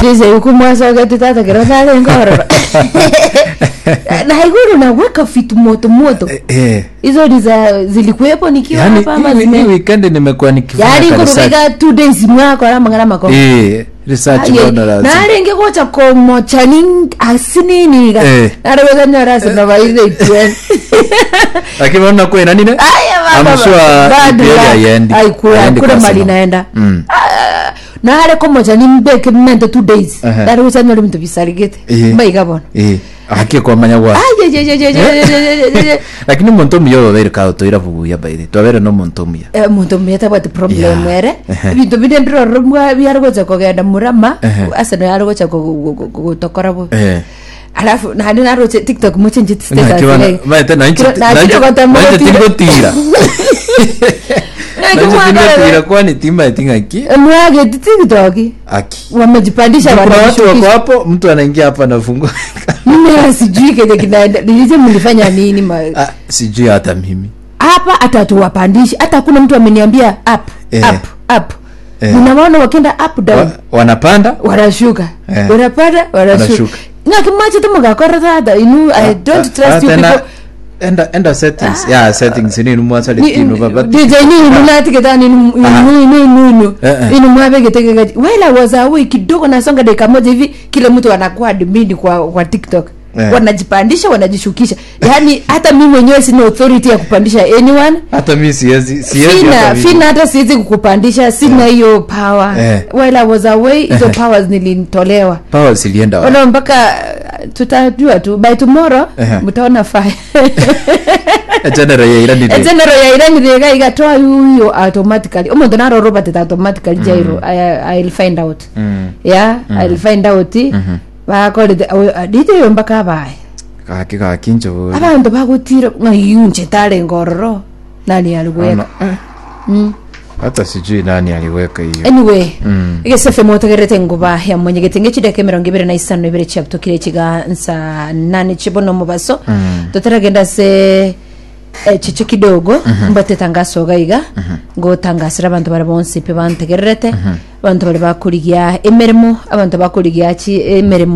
ndize yuku mwasogete tata kero tale ngororo na haiguru naweka vitu moto moto Eh, eh. hizo ni za zilikuwepo nikiwa Yaani, hapa ama hii- hii zime weekend nimekuwa nikifanya yari ka research. kurubika two days mwako ala mangana mako Eh, research mbona lazima. narenge gocha komo chani asininiga Eh. nareweza nyora sana baize itwen lakini unaona kwena nini aya I'm sure EPL haiendi. Haiendi kura kwa mali Arsenal. naenda Mm. Ah, nare komo chani mbeke mente two days Aha. nareweza nyora bintu bisarigete Eh. maigabona Eh, ahakie kwamanya gwa lakini muntu omuya obaire kago toira bubuya baire twabere no muntu omuya muntu muyete bwati problem Yeah. ere Ehe. bintu binde mbiroromwa byargocha kogenda murama Ehe. asa no yargocha gutokora bu Eh. alafu nandi naroche tiktok muchenji Nakibona- maete nanchi- nanchi- nanchi tingotira nanchi tingotira kwani tima etingaki mwageti tiktok aki wamejipandisha kuna watu wako wanajishukisha hapo mtu anaingia hapa anafungua mimi sijui kenye kinaenda nilije mlifanya nini ma Ah, sijui hata mimi hapa hata tuwapandishi hata hakuna mtu ameniambia up Eh. up up Eh. ninawaona wakienda up down Wa- wanapanda wanashuka Eh. wanapanda wanashuka Wanashuka. ngakimache tumugakora tata inu i don't Ah, trust you tena- people enda enda settings ya settings ni numwasa litino baba DJ nini nunatiketa ninu Ah. ninu ninu Eh, eh. inu mwavegetegekaji wela wazawi kidogo nasonga dakika moja hivi kila mtu anakuwa admini kwa kwa tiktok Eh. wanajipandisha wanajishukisha yaani hata mi mwenyewe sina authority ya kupandisha anyone hata mi siwezi siwezi fina hata mimi. fina hata siwezi kukupandisha sina hiyo power Eh. while I was away hizo Eh. powers nilitolewa power zilienda wapi? ona mpaka uh, tutajua tu by tomorrow Ehe. mtaona fire general ya irani ni general ya irani rega igatoa yuyo automatically omuntu naroro batete automatically jairo I, i'll find out Mm. yeah i'll find out bakorete dite yo mpaka bae kaki kaki njo abantu bagutire ngayunche tare ngororo nani alikuweka Ana- eh. hata sijui nani aliweka hiyo anyway Mm. igesefe motegerete nguba ya mwenye gitenge chideke mirongo ibere na isano ibere chiabutukire chiga nsa nane chibono mubaso Mm. tutaragenda se eh, chiche kidogo mbate tangaso gaiga ngotangasira abantu bari bonse pe bantegererete abantu bari bakurigia emirimo abantu bakurigia chi emirimo